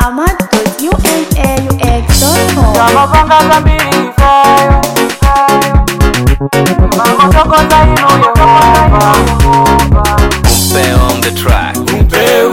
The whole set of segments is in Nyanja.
ahmad.unaux.com amapanga gambiri kayo mamotokoza ino yehova Umpe on the track. Mpeu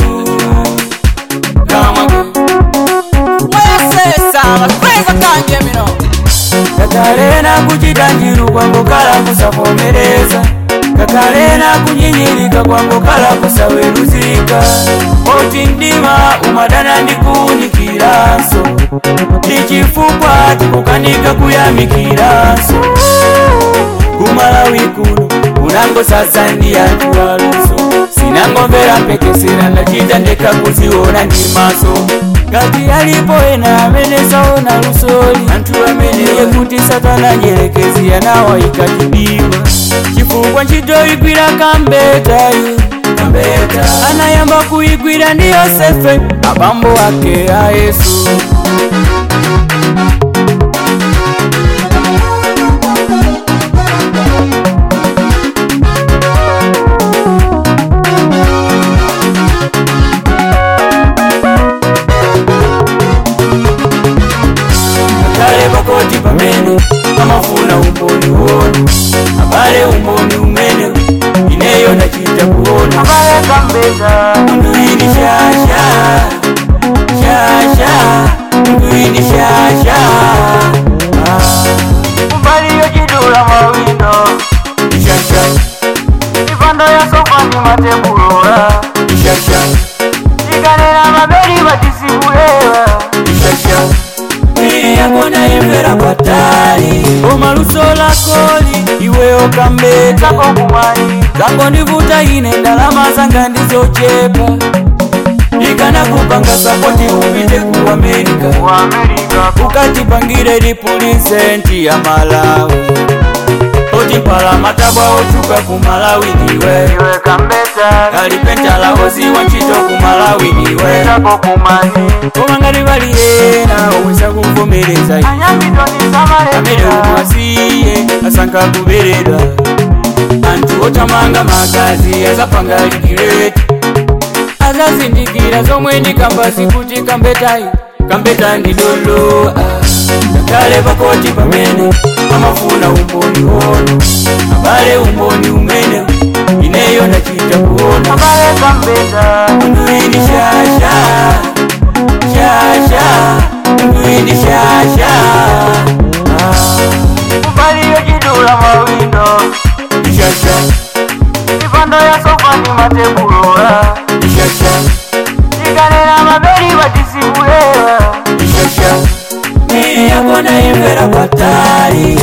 kama mwesesa makweza kanje mino kakalena kuchitanjiru kwangu kala kusavomereza kakalena kunyinyirika kwangu kala kusaweruzika oti ndima umadana ndikuunikiranso ndichifukwa tikukanika kuyamikiranso kumalawi kuno unango sasa ndiyatuwaluso sinangomvera mpekesera ndachita ndeka kuziona ndi maso ngati alipo ena amene saona lusoli anthu amene yekuti satana nyerekezi yanawa ikatibiwa chifukwa ntchito igwira kambetayo kambeta anayamba kuigwira ndi yosefe abambo ake a yesu kale pakoti pamene amafuna umboni uone abale umboni umene ineyo ndachita kuona abale kambeza mundu ini shasha shasha mundu ini shasha kumbaliyo chidula mawindo shasha ipando ya sofani matebulola shasha ikanena mabeli batisibulewa shasha mwili yako naimvera patali omaluso lakoli iweyo kambeta zako kumali zango ndivuta ine ndalama zanga ndizochepa ikana kupanga sapoti upite ku amerika wa amerika ukatipangire lipulisenti ya malawi otipala matabwa otuka ku malawi ndiwe iwe kambeza kalipentala oziwa ntchito ku malawi ndiwe zako kumali koma ngati pali ena owesa kuvomereza iwe anyambitoni amene samalekera umwasiye asankha kuberedwa anthu othamanga magazi azapanga ligireti azazindikira zomwe ndi kambasi kuti kambetayi kambeta ndi dolo ngakhale pakoti pamene amafuna umboni wono abale umboni umene ineyo ndachita kuona abale kambeza Mduini shasha shasha Mduini shasha kumbaliyo chidula mawindo shasha ipando ya sofani matebulola shasha ikanena mabeli batisibulewa shasha Mili yako naimvera patali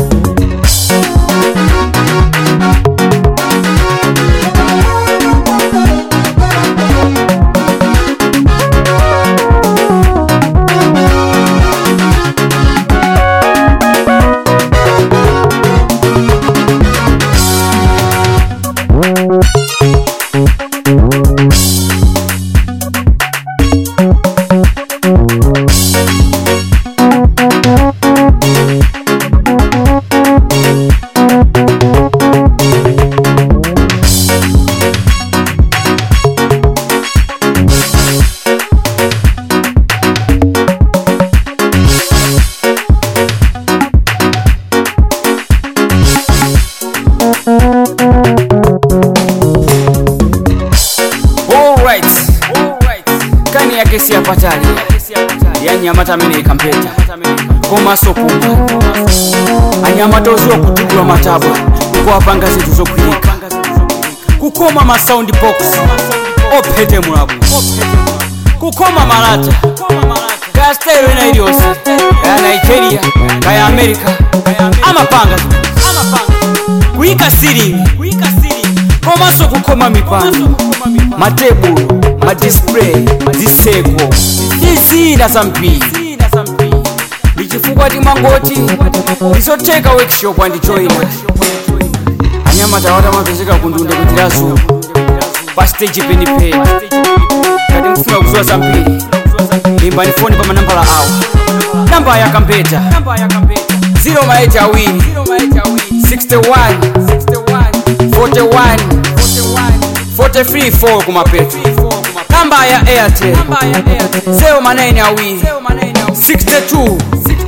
Alright. kani yake si apatali yanyamata amene ikampeta komanso kumwa anyamata oziwa kutugula matabwa kuwapanga zinthu zokhwirika kukoma ma sound box ophete mulabu kukoma malata kaya style ena iliyonse kaya nigeria kaya america amapanga kuyika silingi komanso kukoma mipando matebulo madisplay ziseko ndi zambiri ndichifukwa timangoti ndizotheka workshop andijoyina anyamata watamapezeka kundunde kutirazulo pa stage penipeni ngati mfuna kuziwa zambiri imbani foni pa manambala awa namba ya kampeta 0 awiri 61 41 43 4 kumapeto namba ya airtel zero manene awiri 62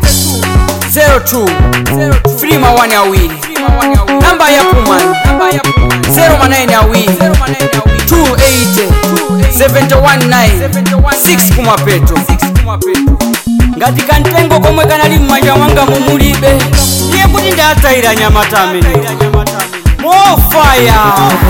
02 free mawani awiri namba ya puman zero manene awiri 280 719 6 kumapeto ngati kantengo komwe kanali mmanja mwanga mumulibe ndiye kuti ndatayira nyamata amene mofaya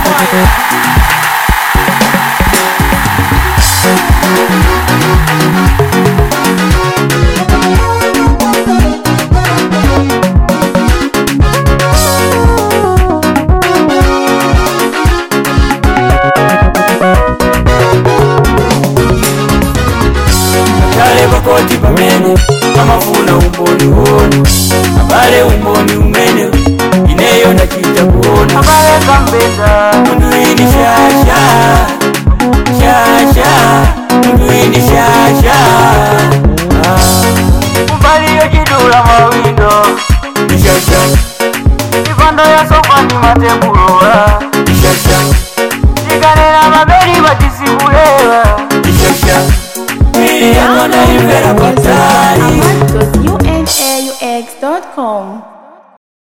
kale pakoti pamene pamafuna umboni uwono abale umboni umene ineyo ndachita kuona abale kambeta mundu ini shasha shasha mundu ini shasha kumbaliyo chidula mawindo shasha mipando ya sofani matebulola shasha tikanena mabeli batisibulewa shasha ili yanona imvera patali amad.unaux.com